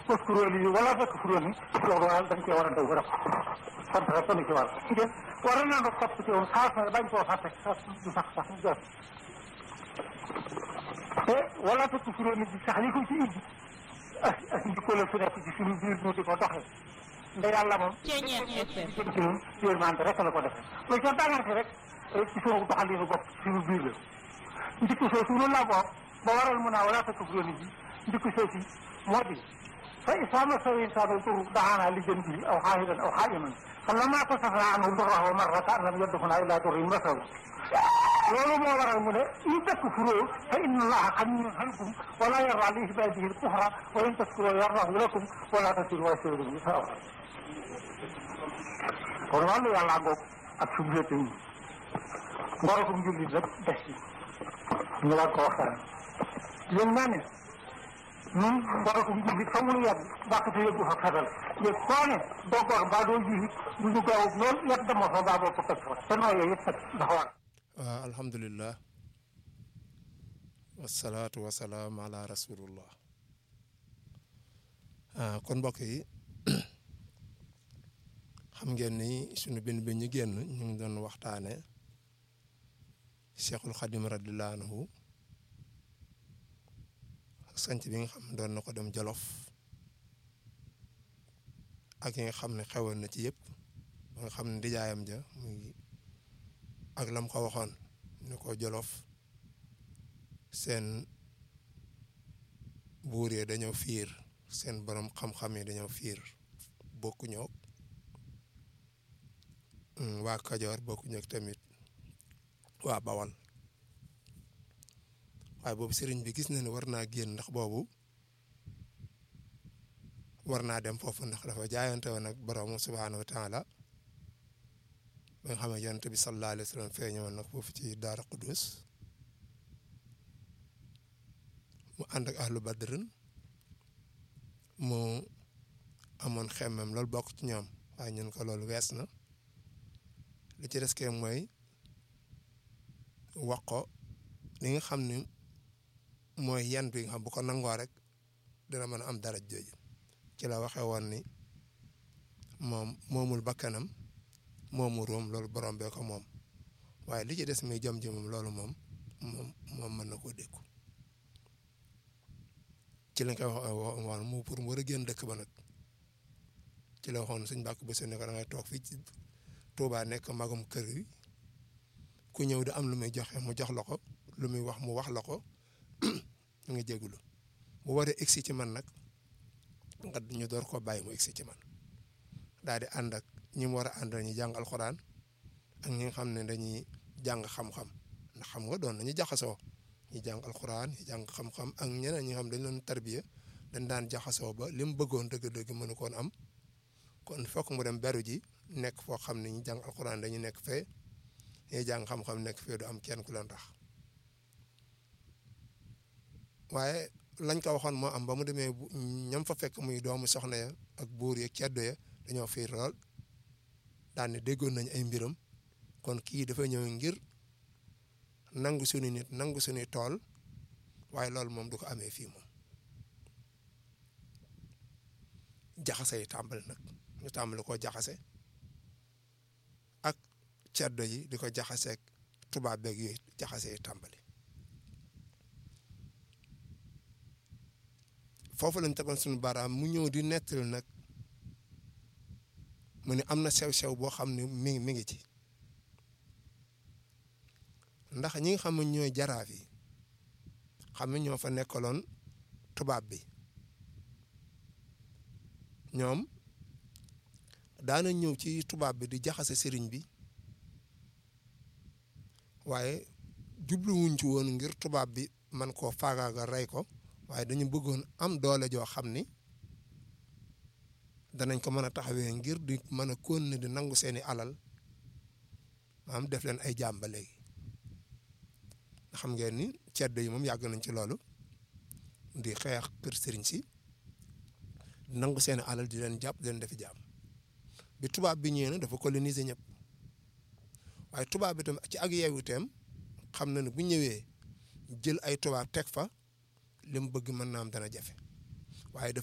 waskuroon yi wala fekk furoon yi loolu daal dañ cee war a daw ba def sant rek dañu ci war ngeen war na nag topp ci woon saa su bañ koo fàtte sax du sax sax du jot te wala fekk furoon yi sax li ko ci indi ak ak njikko la fi nekk ci suñu biir ñu di ko doxee nda yàlla moom jëm ci ñun yërmande rek la ko def loolu soo tàngante rek ci suñu doxalinu bopp ci suñu biir la njikko soo suñu la bopp ba waral mun naa wala fekk furoon yi njikko soo si moo di فإذا مس الإنسان الضر دعانا لجنبه أو حاهدا أو حائما فلما كشفنا عنه ضره مرة لم يدخنا إلى ضر مسه loolu moo waral mu ne in takfuroo fa inna allaha ganiyyun ankum wala yarda li ibadihi al-kufra wa in tashkuroo yardahu lakum wala taziru waziratun wizra ukhra kon wàllu yàlla ngoog ak sublete yi ngorokum jullit rek des ci ñu war ko waxtaan yéen naa ne ñun ngorokum jullit fa mu yàgg bàqte yëggu fa xetal yëg koo ne doo gor mbaa doo ji du ñu gaaw lool yet dama fa baa boo ko teg fa te nooyee yëpp nag dafa war waaw alhamdulilah wasalaatu wasalaam ala rasulullah ah kon mbokk yi xam ngeen ni sunu benn bi ñu génn ñu ngi doon waxtaane cheikhul xadim radiallahu anhu sanc bi nga xam doon na ko dem jolof ak yi nga xam ne xewoon na ci yëpp ba nga xam ne ndijaayam ja muy ak lam ko waxoon ni ko jolof seen buur yi dañoo fiir seen borom xam-xam yi dañoo fiir bokkuñoo waa Kajoor bokkuñoo tamit waa Bawal waaye boobu sëriñ bi gis na ne war naa génn ndax boobu war naa dem foofu ndax dafa jaayante woon ak borom subhaanahu wa taala ba nga xam ne yonent bi sallallahu alayhi wa sallam feeñoon nag foofu ci Daara Qudus mu ànd ak ahlu badrin mu amoon xemmem loolu bokk ci ñoom waaye ñun ko loolu wees na li ci des kee mooy wax ko li nga xam ni mooy yan bi nga xam bu ko nangoo rek dina mën a am dara jooju ci la waxee woon ni moom moomul bakkanam moomu róom loolu borom bee ko moom waaye li ci des muy jom ji moom loolu moom moom moom mën na koo dékku ci lañ koy wax woon mu pour mu war a génn dëkk ba nag ci la waxoon suñ bàkk ba ne ko da ngay toog fii ci Tuubaa nekk magum kër yi ku ñëw di am lu muy joxe mu jox la ko lu muy wax mu wax la ko ñu ngi jégalu bu waree egsi ci man nag nga ñu door koo bàyyi mu egsi ci man daal di ànd ak ñi mu war a ànd ñu jàng alxuraan ak ñi nga xam ne dañuy jàng xam-xam ndax xam nga doon nañu jaxasoo ñi jàng alxuraan ñi jàng xam-xam ak ñeneen ñi nga xam dañ leen tarbiya dañ daan jaxasoo ba li mu bëggoon dëgg-dëgg mënu koon am kon fokk mu dem beru ji nekk foo xam ne ñi jàng alxuraan dañu nekk fee ñuy jàng xam-xam nekk fee du am kenn ku leen tax waaye lañ ko waxoon moo am ba mu demee ñam fa fekk muy doomu soxna ya ak buur ya ceddo ya dañoo fiir lool daan ne déggoon nañ ay mbiram kon kii dafa ñëw ngir nangu suñu nit nangu suñuy tool waaye loolu moom du ko amee fii moom jaxase yi tàmbali nag ñu tàmbali koo jaxase ak ceddo yi di ko jaxaseeg tubaab beeg yooyu jaxase yi tàmbali foofu lañ tegoon suñu baaraam mu ñëw di nettali nag mu ne am na sew-sew boo xam ne mi ngi mi ngi ci ndax ñi nga xam ne ñooy jaraaf yi xam ne ñoo fa nekkaloon tubaab bi ñoom daana ñëw ci tubaab bi di jaxase sëriñ bi waaye jubluwuñ ci woon ngir tubaab bi man koo faagaaga rey ko waaye dañu bëggoon am doole joo xam ni danañ ko mën a taxawee ngir di mën a continuer di nangu seeni alal maanaam def leen ay jàmba léegi nga xam ngeen ni ceddo yi moom yàgg nañ ci loolu di xeex kër sëriñ si di nangu seeni alal di leen jàpp di leen defi jàmm bi tubaab bi ñëwee na dafa coloniser ñëpp waaye tubaab bi tam ci ak yeewuteem xam na ne bu ñëwee jël ay tubaab teg fa li mu bëgg mën naa am dana jafe waaye